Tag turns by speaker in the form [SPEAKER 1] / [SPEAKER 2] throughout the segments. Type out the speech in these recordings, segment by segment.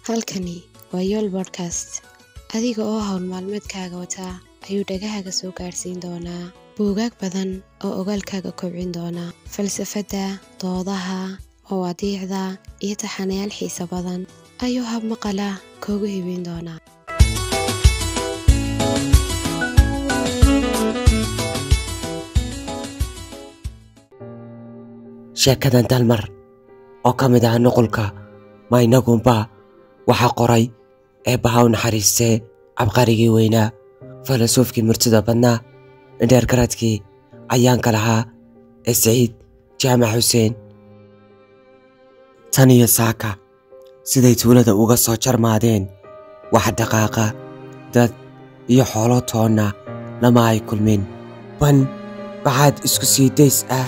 [SPEAKER 1] halkani waa yool bodkast adiga oo hawl maalmeedkaaga wataa ayuu dhagahaaga soo gaadhsiin doonaa buugaag badan oo ogaalkaaga kobcin doona falsafadda doodaha mawaadiicda iyo taxanayaal xiise badan ayuu hab maqala koogu hibeyn doonaa
[SPEAKER 2] sheekadan dalmar oo ka mid ah nuqulka maynagunba waxaa qoray eebbaha u naxariistee cabqarigii weynaa falasuufkii murtida badnaa indheergaradkii ayaanka lahaa ee siciid jaamac xuseen tan iyo saaka siday tuulada uga soo jarmaadeen wax dhaqaaqa dad iyo xoolo toonna lama ay kulmin ban baxaad isku sii days ah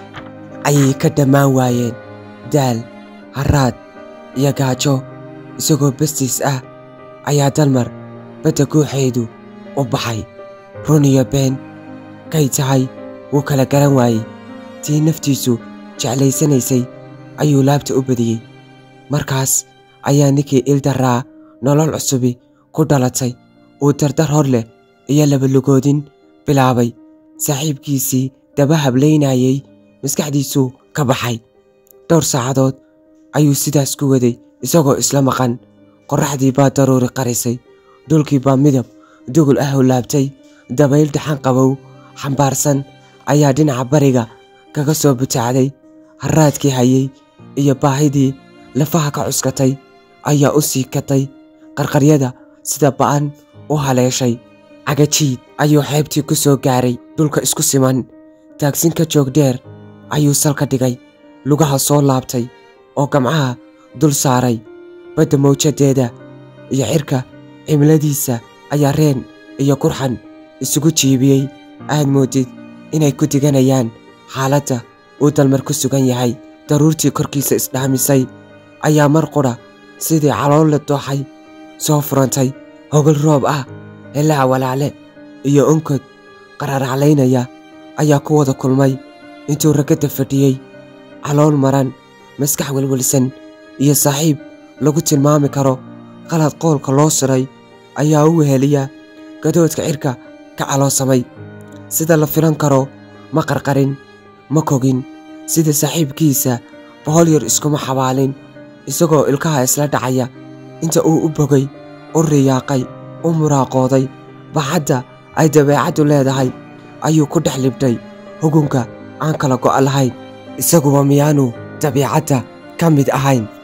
[SPEAKER 2] ayay ka dhammaan waayeen daal harraad iyo gaajo isagoo bastiis ah ayaa dalmar badda guuxeedu u baxay run iyo been kay tahay wuu kala garan waayey tii naftiisu jeclaysanaysay ayuu laabta u badiyey markaas ayaa ninkii ildarraa nolol cusubi ku dhalatay uu dardar hor leh iyo labalugoodin bilaabay saaxiibkiisii daba hablaynayey maskaxdiisuu ka baxay dhowr saacadood ayuu sidaas ku waday isagoo isla maqan qorraxdii baa daruuri qarisay dhulkii baa midab dugul ah u laabtay dabayl dhaxan qabow xambaarsan ayaa dhinaca bariga kaga soo butaacday harraadkii hayey iyo baahidii lafaha ka cuskatay ayaa u sii katay qarqaryada sida ba'an u haleeshay cagajiid ayuu xeebtii ku soo gaaray dhulka isku siman taagsin ka joog dheer ayuu salka dhigay lugaha soo laabtay oo gamcaha dul saaray badda mawjadeeda iyo cirka cimiladiisa ayaa reen iyo qurxan isugu jiibiyey aad moodid inay ku diganayaan xaaladda uu dalmar ku sugan yahay daruurtii korkiisa isdhaamisay ayaa mar qudha sidii calool la dooxay soo furantay hogol roob ah helaha walaacle iyo onkod qararaclaynaya ayaa ku wada kulmay intuu ragadda fadhiyey calool maran maskax welwelsan iyo saaxiib lagu tilmaami karo qalad qoolka loo siray ayaa u weheliya gadoodka cirka ka caloosamay sida la filan karo ma qarqarin ma kogin sida saaxiibkiisa bohol yar iskuma xabaalin isagoo ilkaha isla dhacaya inta uu u bogay u riyaaqay u muraaqooday baxadda ay dabeecaddu leedahay ayuu ku dhex libdhay hugunka aan kala go'a lahayn isaguba miyaanu dabiicadda ka mid ahayn